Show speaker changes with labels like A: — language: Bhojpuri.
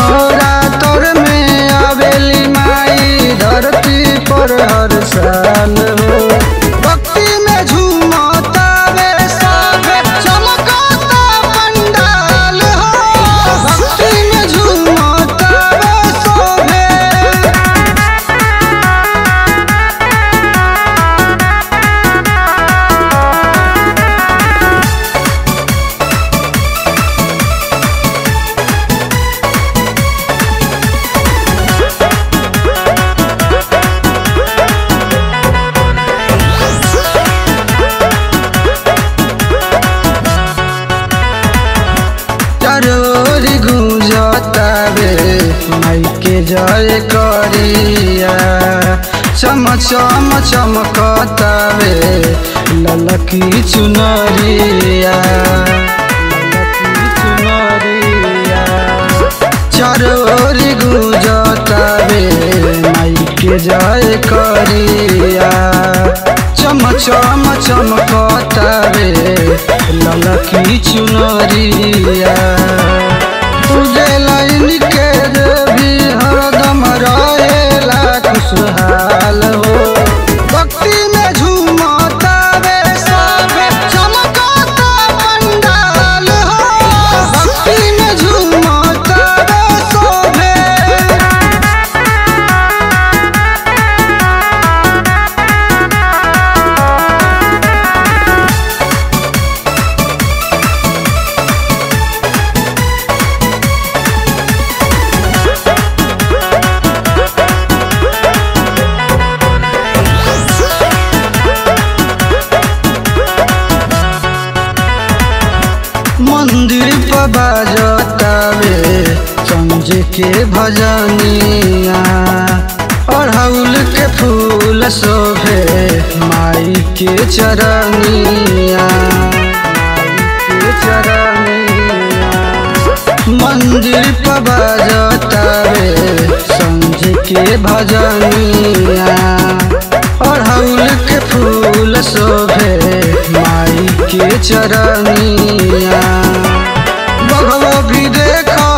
A: नवरात्र में आवेली माई धरती पर हर साल हो भक्ति में झूमता वे सागे चमकता पंडाल हो भक्ति में झूमता वे शोभे चरोरी गुंजतावे माइके जय करिया चम चम चमकतावे ललकी चुनरिया ललकी चुनरिया चरोरी गुंजतावे माइके जय करिया चम चम चमकतावे ललकी चुनरिया तुझे लाइन के भी हरदम रहेला खुशहाल हो भक्ति में झूमता वे सागे चमकता पंडाल हो भक्ति में झूमता वे शोभे मंदिर पर बाजतावे संज के भजनिया अड़हुल के फूल शोभे माई के चरनिया माई के चरनिया मंदिर पर बाजतावे संज के भजनिया अड़हुल के फूल शोभे माई के चरनिया बघवा भी देखा